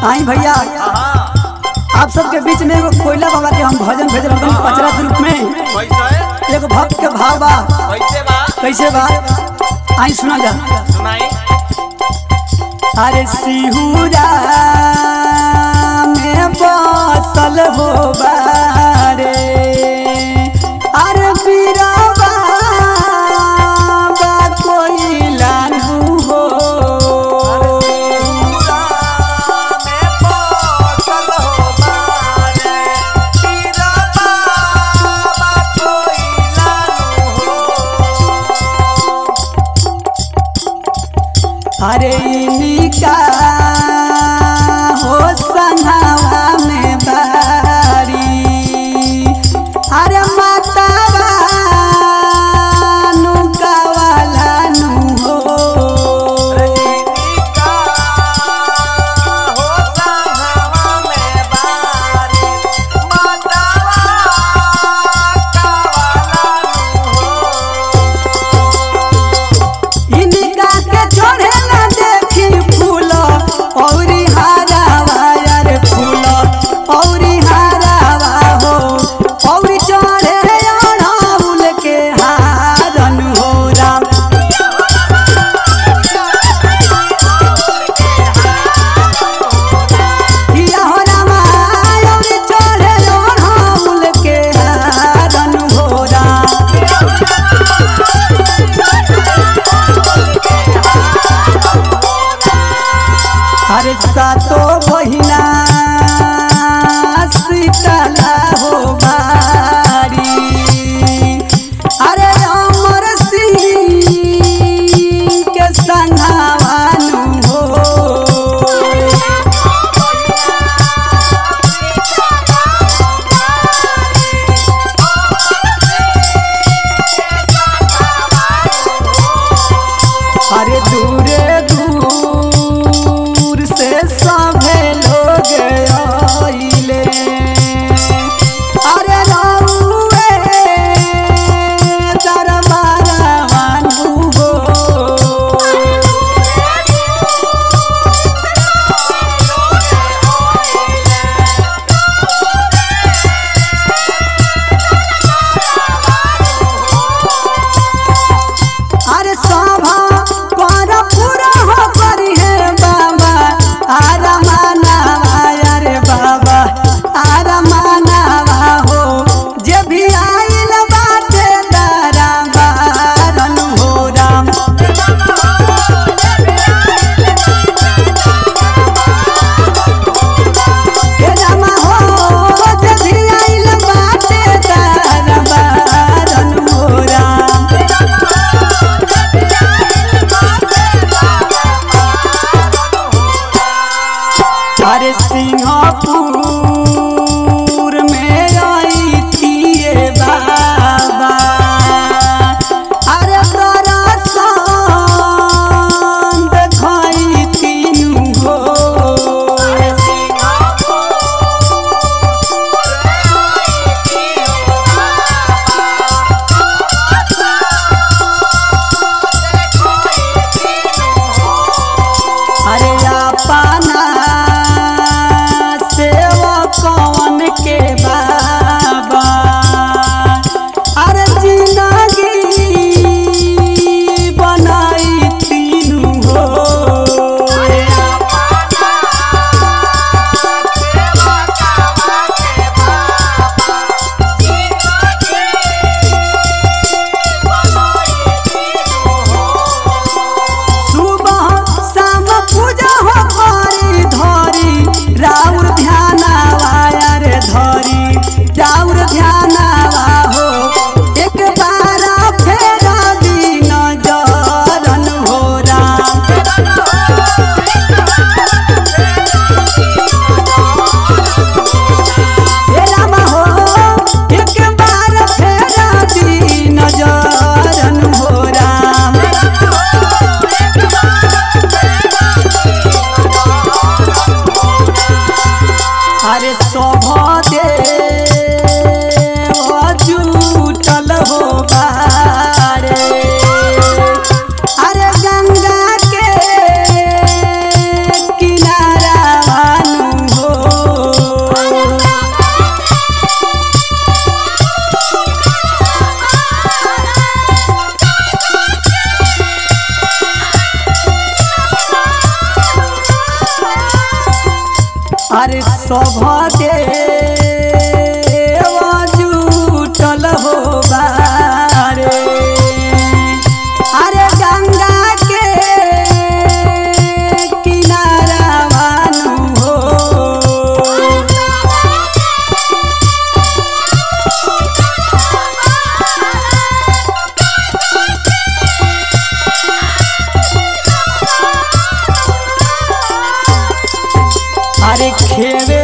आई भैया आप सबके बीच में एगो कोयला बाबा के हम भजन भेज रहे हैं पचरा के रूप में कैसे एगो भक्त के भाव बा कैसे बा कैसे बा आई सुना जा सुनाई अरे सिहुरा में बसल हो बारे अरे बीराबा बा कोयला नु हो अरे इनिका हो संघावा में बारी अरे मातावा नुका वाला नु हो इनिका के छोड़े ना देखी फूल औरी हारावा यार फूल औरी हारावा हो औरी चढ़े अड़ाउल के हारन हो राम किया हो रामा औरी चढ़े अड़ाउल के हारन हो राम अरे सातो बहिना सीतला हो बारी अरे अमर सिंह के संघावानु हो अरे दूरे दूर से सभे लोग आइले अरे रउए दरबारवानु हो अरे सभा पर पूरा हो करी है बाबा आरा मानावा अरे बाबा आरा मानावा हो जे भी आइल बाटे दारा बारन हो राम हे रामा हो जे भी आइल बाटे दारा बारन हो राम अरे सिंहपुर में आई तिए बाबा अरे तोरा संग देखई तीनू हो अरे अपना सेवा कौन के बाबा अरे जिंदगी बनाई तीनू हो सुबह शाम पूजा हो अरे सभ देव जुटल हो बारे अरे गंगा के किनारा मानु हो अरे खेवे